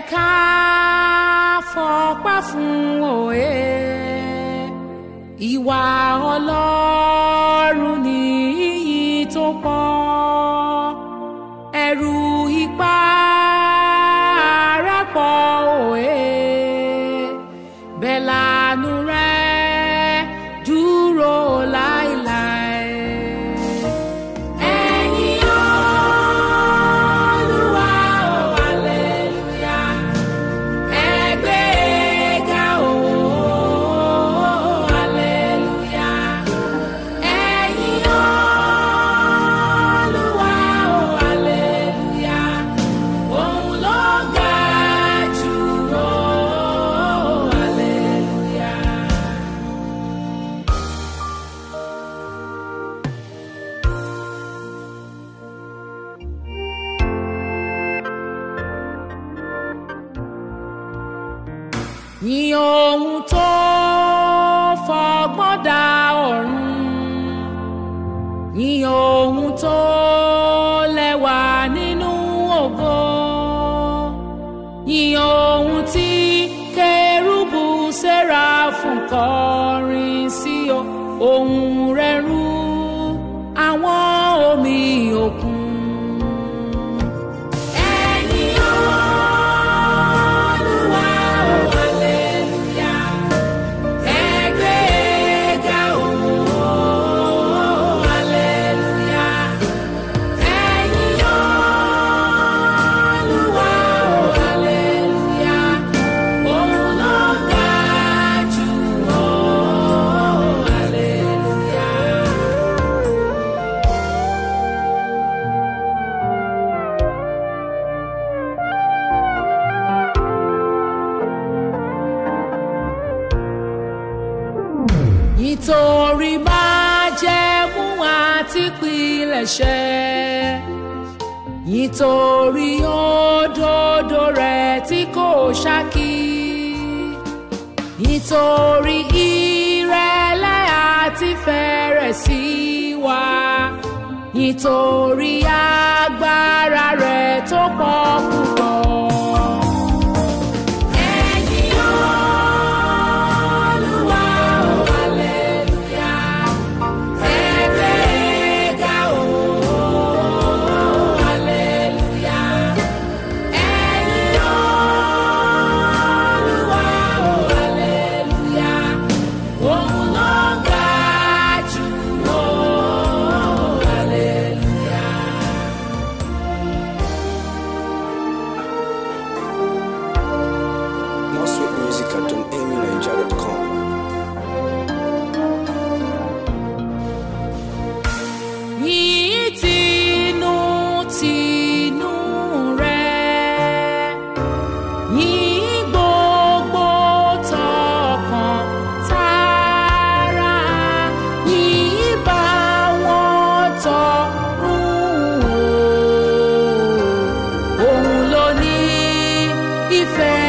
ká fọpá fún òye ìwà ọlọ́run ní iyì tó pọ̀ ẹ̀rù ipá rẹ̀ pọ̀ òye bẹ́ẹ̀ lànú rẹ̀ dúró láéláé. Ẹ̀yin Olúwa o, hallelujah. Ẹ gbé e ga o, hallelujah. Ẹ̀yin Olúwa o, hallelujah. Òun ló ga jù o, hallelujah. Yìn ohun tó fọgbọ́n dá ọ̀run. Yìn ohun tó lẹ́wà nínú ògo. Yìn ohun tí kérúbù séráfù kọrin sí o. Ohùn rẹ̀ rú àwọn omi òkun. Ẹ̀yin Olúwa o, hallelujah. Ẹ gbé e ga o, hallelujah. Ẹ̀yin Olúwa o, hallelujah. Òun ló ga jù o, hallelujah. nítorí májẹ̀mú àti pilẹ̀ṣẹ̀ nítorí òdodo rẹ̀ tí kò ṣákí nítorí ìrẹ̀lẹ̀ àti fẹ̀rẹ̀ sí wa nítorí agbára rẹ̀ tó pọ̀ púpọ̀. Ẹ̀yin Olúwa o, hallelujah. Ẹ gbé e ga o, hallelujah. Ẹ̀yin Olúwa o, hallelujah. Òun ló ga jù o, hallelujah. More sweet music at donamyniger.com. yìí tinú tinú rẹ̀ yìí gbogbo tọkàn tara yìí bá wọn tọrùn o òun ló ní ìfẹ́